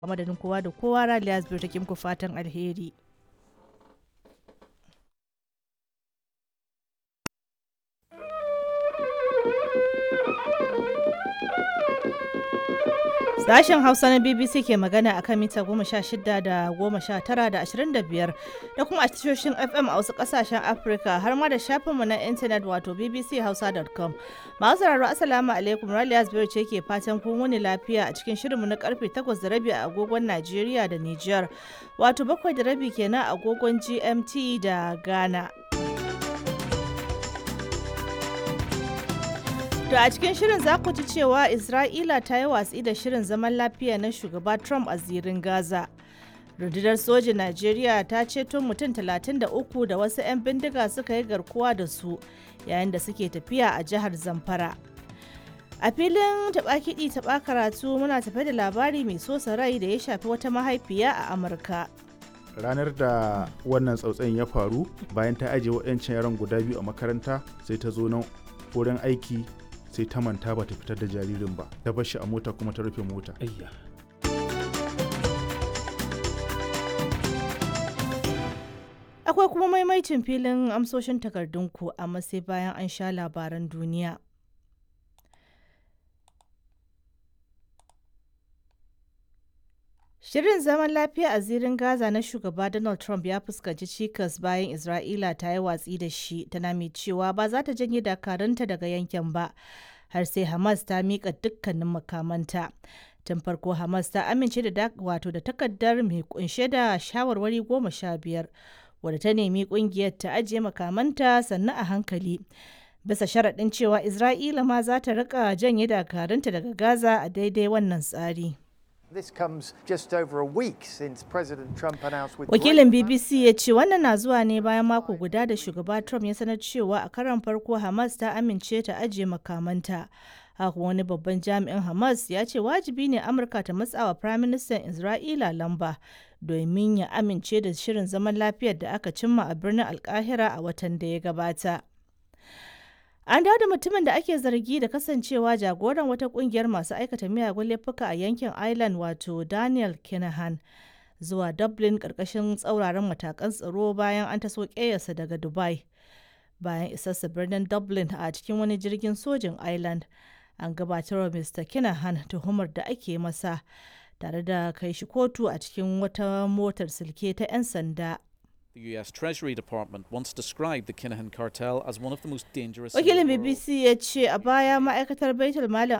a madadin kowa da kowa raliya zubir take muku fatan alheri Sashen Hausa na BBC ke magana akan mita goma sha shida da goma sha tara da ashirin da biyar da kuma a tashoshin FM a wasu kasashen Afirka har ma da shafinmu na intanet wato bbchausa.com. Masu sauraro Assalamu alaikum Raliya Zubairu ce ke fatan kun wuni lafiya a cikin shirinmu na karfe takwas da rabi a agogon Najeriya da Nijar wato bakwai da rabi kenan a agogon GMT da Ghana. To a cikin shirin za ku ji cewa Isra'ila ta yi watsi da shirin zaman lafiya na shugaba Trump a zirin Gaza. Rundunar sojin Najeriya ta ceto mutum 33 da wasu 'yan bindiga suka yi garkuwa da su yayin da suke tafiya a jihar Zamfara. A filin taɓa kiɗi taɓa karatu muna tafe da labari mai sosa rai da ya shafi wata mahaifiya a Amurka. ranar da wannan tsautsayin ya faru bayan ta ajiye waɗancan yaran guda biyu a makaranta sai ta zo nan wurin aiki sai ta manta ba ta fitar da jaririn ba ta bar shi a mota kuma ta rufe mota Ayya. Akwai kuma maimaicin filin amsoshin takardunku amma sai bayan an sha labaran duniya. Shirin zaman lafiya a zirin Gaza na shugaba Donald Trump ya fuskanci cikas bayan Isra'ila ta yi watsi da shi tana mai cewa ba za ta janye dakarunta daga yankin ba har sai Hamas ta miƙa dukkanin makamanta. Tun farko Hamas ta amince da wato da takardar mai kunshe da shawarwari goma sha biyar wadda ta nemi kungiyar ta ajiye makamanta sannan a hankali. Bisa sharaɗin cewa Isra'ila ma za ta riƙa janye dakarunta daga Gaza a daidai wannan tsari. This comes just over a week since President Trump announced with Wakilin BBC ya ce wannan na zuwa ne bayan mako guda da shugaba Trump ya sanar cewa a karon farko Hamas ta amince ta ajiye makamanta. Haka wani babban jami'in Hamas ya ce wajibi ne Amurka ta matsawa Firaministan Isra'ila lamba domin ya amince da shirin zaman lafiyar da aka cimma a birnin Alkahira a watan da ya gabata. An dawo da mutumin da ake zargi da kasancewa jagoran wata kungiyar masu aikata miyagun laifuka a yankin Ireland wato Daniel Kinahan zuwa Dublin karkashin tsauraran matakan tsaro bayan an taso ƙeyarsa daga Dubai. Bayan isarsa birnin Dublin a cikin wani jirgin sojin Ireland, an gabatar wa Mr. Kinahan tuhumar da ake masa tare da kai shi kotu a cikin wata motar silke ta 'yan sanda. The US Treasury Department once described the Kinahan cartel as one of the most dangerous. in the Wakilin world. BBC ya ce a baya ma'aikatar Baitul Malin